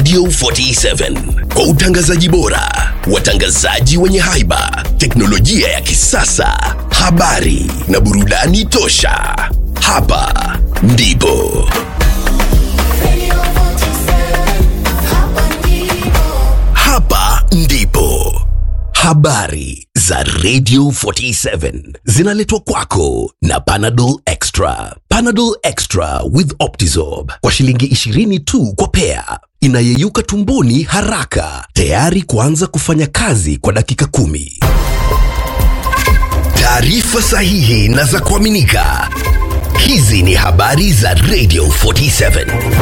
Radio 47 kwa utangazaji bora, watangazaji wenye haiba, teknolojia ya kisasa, habari na burudani tosha. Hapa ndipo hapa ndipo habari za Radio 47 zinaletwa kwako na Panadol Extra. Panadol Extra with Optizorb kwa shilingi 20 tu kwa pea, inayeyuka tumboni haraka, tayari kuanza kufanya kazi kwa dakika kumi. Taarifa sahihi na za kuaminika. Hizi ni habari za Radio 47.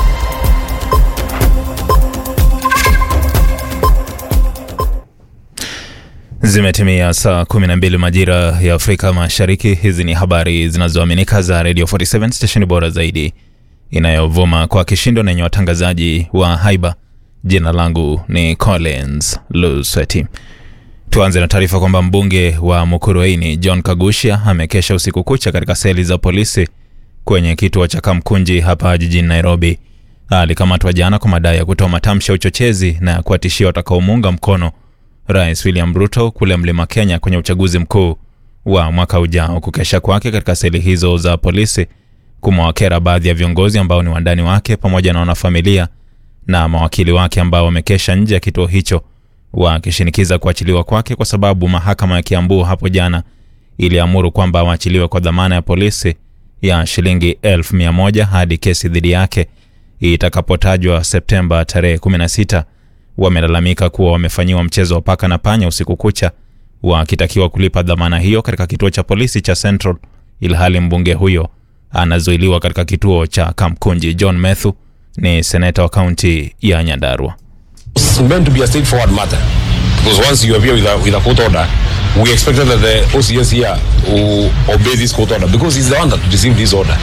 Zimetimia saa 12 majira ya Afrika Mashariki. Hizi ni habari zinazoaminika za Radio 47 stesheni bora zaidi inayovuma kwa kishindo na yenye watangazaji wa haiba. Jina langu ni Collins Lusweti. Tuanze na taarifa kwamba mbunge wa Mukurweini John Kagusha amekesha usiku kucha katika seli za polisi kwenye kituo cha Kamkunji hapa jijini Nairobi. Alikamatwa jana kwa madai ya kutoa matamshi ya uchochezi na ya kuwatishia watakaomuunga mkono Rais William Ruto kule Mlima Kenya kwenye uchaguzi mkuu wa mwaka ujao. Kukesha kwake katika seli hizo za polisi kumewakera baadhi ya viongozi ambao ni wandani wake pamoja na wanafamilia na mawakili wake ambao wamekesha nje ya kituo hicho wakishinikiza kuachiliwa kwake kwa sababu mahakama ya Kiambu hapo jana iliamuru kwamba awachiliwe kwa dhamana ya polisi ya shilingi elfu mia moja hadi kesi dhidi yake itakapotajwa Septemba tarehe 16 wamelalamika kuwa wamefanyiwa mchezo wa paka na panya usiku kucha, wakitakiwa kulipa dhamana hiyo katika kituo cha polisi cha Central, ilhali mbunge huyo anazuiliwa katika kituo cha Kamkunji. John Methu ni seneta wa kaunti ya Nyandarua. It's meant to be a straightforward matter because once you appear with a, with a court order, we expected that the OCS here will obey this court order because he's the one that received this order.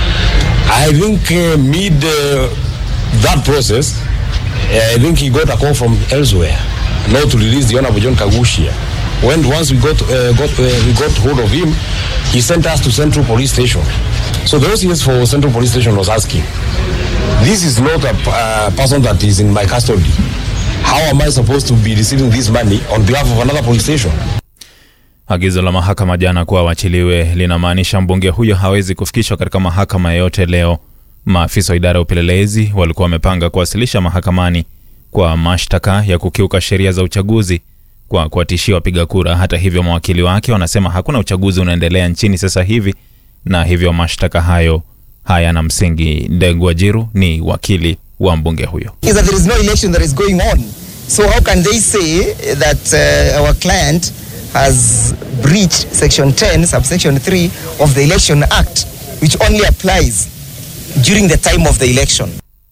I think uh, mid uh, that process, uh, I think he got a call from elsewhere, not to release the Honorable John Kagushia. When once we got uh, got uh, we got hold of him, he sent us to Central Police Station. So the OCS for Central Police Station was asking, "This is not a uh, person that is in my custody. How am I supposed to be receiving this money on behalf of another police station?" Agizo la mahakama jana kuwa wachiliwe linamaanisha mbunge huyo hawezi kufikishwa katika mahakama yoyote leo. Maafisa wa idara ya upelelezi walikuwa wamepanga kuwasilisha mahakamani kwa mashtaka ya kukiuka sheria za uchaguzi kwa kuwatishia wapiga kura. Hata hivyo, mawakili wake wanasema hakuna uchaguzi unaendelea nchini sasa hivi na hivyo mashtaka hayo hayana msingi. Ndegwa Jiru ni wakili wa mbunge huyo. is that there is no election that is going on. So how can they say that uh, our client has breached section 10 subsection 3 of the election act which only applies during the time of the election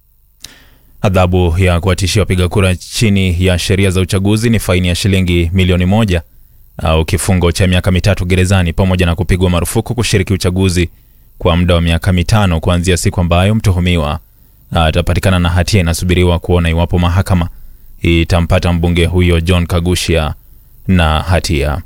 Adhabu ya kuwatishia wapiga kura chini ya sheria za uchaguzi ni faini ya shilingi milioni moja au kifungo cha miaka mitatu gerezani pamoja na kupigwa marufuku kushiriki uchaguzi kwa muda wa miaka mitano kuanzia siku ambayo mtuhumiwa atapatikana na hatia. Inasubiriwa kuona iwapo mahakama itampata mbunge huyo John Kagushia na hatia.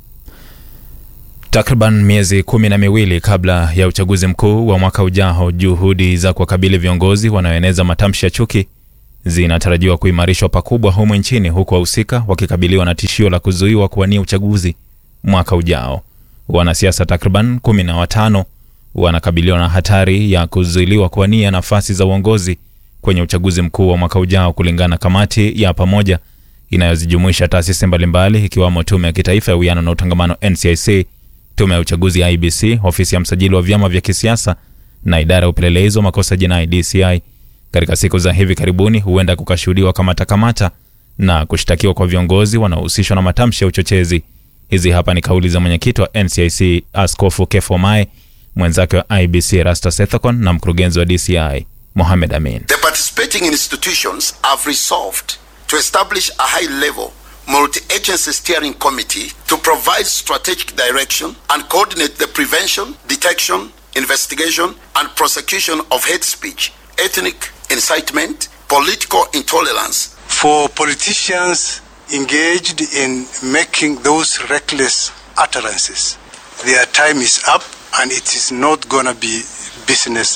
Takriban miezi kumi na miwili kabla ya uchaguzi mkuu wa mwaka ujao, juhudi za kuwakabili viongozi wanaoeneza matamshi ya chuki zinatarajiwa kuimarishwa pakubwa humu nchini, huku wahusika wakikabiliwa na tishio la kuzuiwa kuwania uchaguzi mwaka ujao. Wanasiasa takriban kumi na watano wanakabiliwa na hatari ya kuzuiliwa kuwania nafasi za uongozi kwenye uchaguzi mkuu wa mwaka ujao, kulingana na kamati ya pamoja inayozijumuisha taasisi mbalimbali ikiwamo Tume ya Kitaifa ya Uwiano na Utangamano NCIC, Tume ya Uchaguzi ya IBC, Ofisi ya Msajili wa Vyama vya Kisiasa na Idara ya Upelelezi wa Makosa Jinai DCI. Katika siku za hivi karibuni, huenda kukashuhudiwa kamata kamata na kushtakiwa kwa viongozi wanaohusishwa na matamshi ya uchochezi. Hizi hapa ni kauli za mwenyekiti wa NCIC Askofu Kefo Mae, mwenzake wa IBC Rasta Sethakon na mkurugenzi wa DCI Mohamed Amin. The participating institutions have resolved to establish a high level multi agency steering committee to provide strategic direction and coordinate the prevention, detection, investigation, and prosecution of hate speech, ethnic incitement, political intolerance, for politicians engaged in making those reckless utterances. Their time is up and it is not going to be business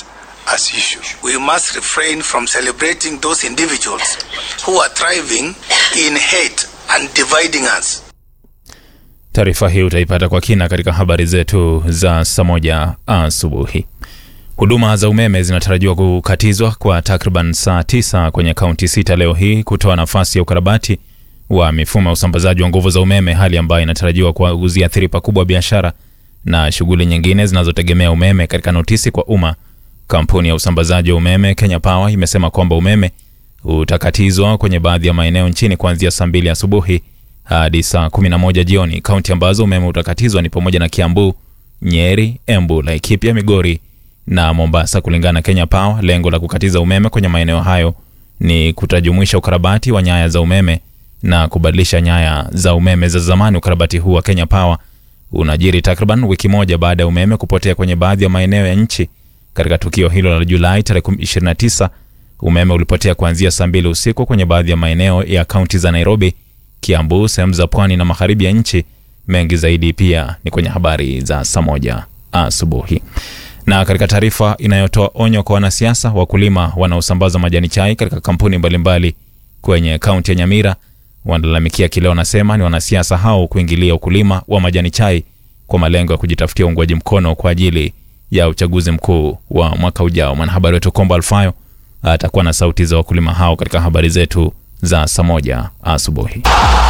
as usual. We must refrain from celebrating those individuals who are thriving in hate and dividing us. Taarifa hii utaipata kwa kina katika habari zetu za saa moja asubuhi. Huduma za umeme zinatarajiwa kukatizwa kwa takriban saa tisa kwenye kaunti sita leo hii kutoa nafasi ya ukarabati wa mifumo ya usambazaji wa nguvu za umeme, hali ambayo inatarajiwa kuziathiri pakubwa biashara na shughuli nyingine zinazotegemea umeme. Katika notisi kwa umma, kampuni ya usambazaji wa umeme Kenya Power imesema kwamba umeme utakatizwa kwenye baadhi ya maeneo nchini kuanzia saa mbili asubuhi hadi saa 11 jioni. Kaunti ambazo umeme utakatizwa ni pamoja na Kiambu, Nyeri, Embu, Laikipia, Migori na Mombasa. Kulingana na Kenya Power, lengo la kukatiza umeme kwenye maeneo hayo ni kutajumuisha ukarabati wa nyaya za umeme na kubadilisha nyaya za umeme za zamani. Ukarabati huu wa Kenya Power unajiri takriban wiki moja baada ya umeme kupotea kwenye baadhi ya maeneo ya nchi. Katika tukio hilo la Julai tarehe 29, umeme ulipotea kuanzia saa mbili usiku kwenye baadhi ya maeneo ya kaunti za Nairobi, Kiambu, sehemu za pwani na magharibi ya nchi. Mengi zaidi pia ni kwenye habari za saa moja asubuhi. Na katika taarifa inayotoa onyo kwa wanasiasa, wakulima wanaosambaza majani chai katika kampuni mbalimbali kwenye kaunti ya Nyamira wanalalamikia kile wanasema ni wanasiasa hao kuingilia ukulima wa majani chai kwa malengo ya kujitafutia uungwaji mkono kwa ajili ya uchaguzi mkuu wa mwaka ujao. Mwanahabari wetu Kombo Alfayo atakuwa na sauti za wakulima hao katika habari zetu za saa moja asubuhi.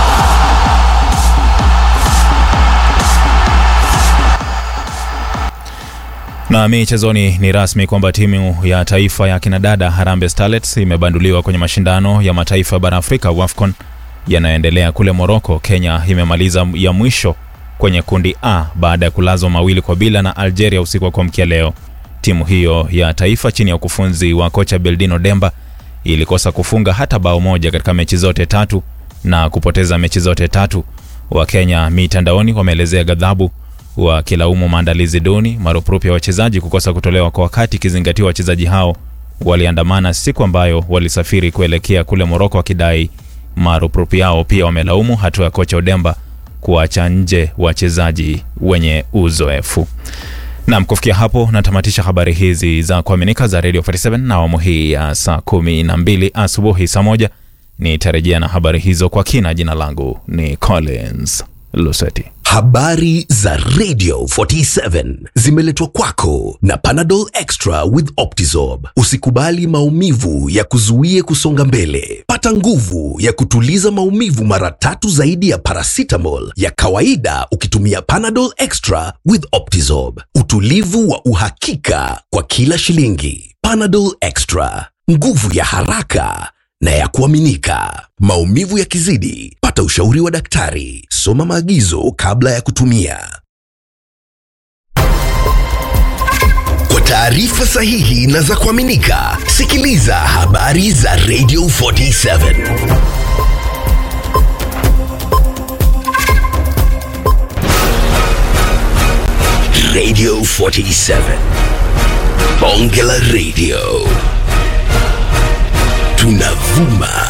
Na michezoni, ni rasmi kwamba timu ya taifa ya kinadada Harambee Starlets imebanduliwa kwenye mashindano ya mataifa ya bara Afrika WAFCON yanayoendelea kule Moroko. Kenya imemaliza ya mwisho kwenye kundi A baada ya kulazwa mawili kwa bila na Algeria usiku wa kuamkia leo. Timu hiyo ya taifa chini ya ukufunzi wa kocha Beldino Demba ilikosa kufunga hata bao moja katika mechi zote tatu na kupoteza mechi zote tatu. Wakenya mitandaoni wameelezea ghadhabu wakilaumu maandalizi duni, marupurupu ya wachezaji kukosa kutolewa kwa wakati, ikizingatiwa wachezaji hao waliandamana siku ambayo walisafiri kuelekea kule Moroko wakidai marupurupu yao. Pia wamelaumu hatua ya kocha Odemba kuacha nje wachezaji wenye uzoefu. Nam, kufikia hapo natamatisha habari hizi za kuaminika za Radio 47 na awamu hii ya saa kumi na mbili asubuhi. Saa moja nitarejea na habari hizo kwa kina. Jina langu ni Collins Luseti. Habari za Radio 47 zimeletwa kwako na Panadol Extra with Optizorb. Usikubali maumivu ya kuzuie kusonga mbele. Pata nguvu ya kutuliza maumivu mara tatu zaidi ya paracetamol ya kawaida ukitumia Panadol Extra with Optizorb. Utulivu wa uhakika kwa kila shilingi. Panadol Extra, nguvu ya haraka na ya kuaminika. Maumivu yakizidi, pata ushauri wa daktari. Soma maagizo kabla ya kutumia. Kwa taarifa sahihi na za kuaminika, sikiliza habari za Radio 47. Radio 47. Bonge la Radio. Tunavuma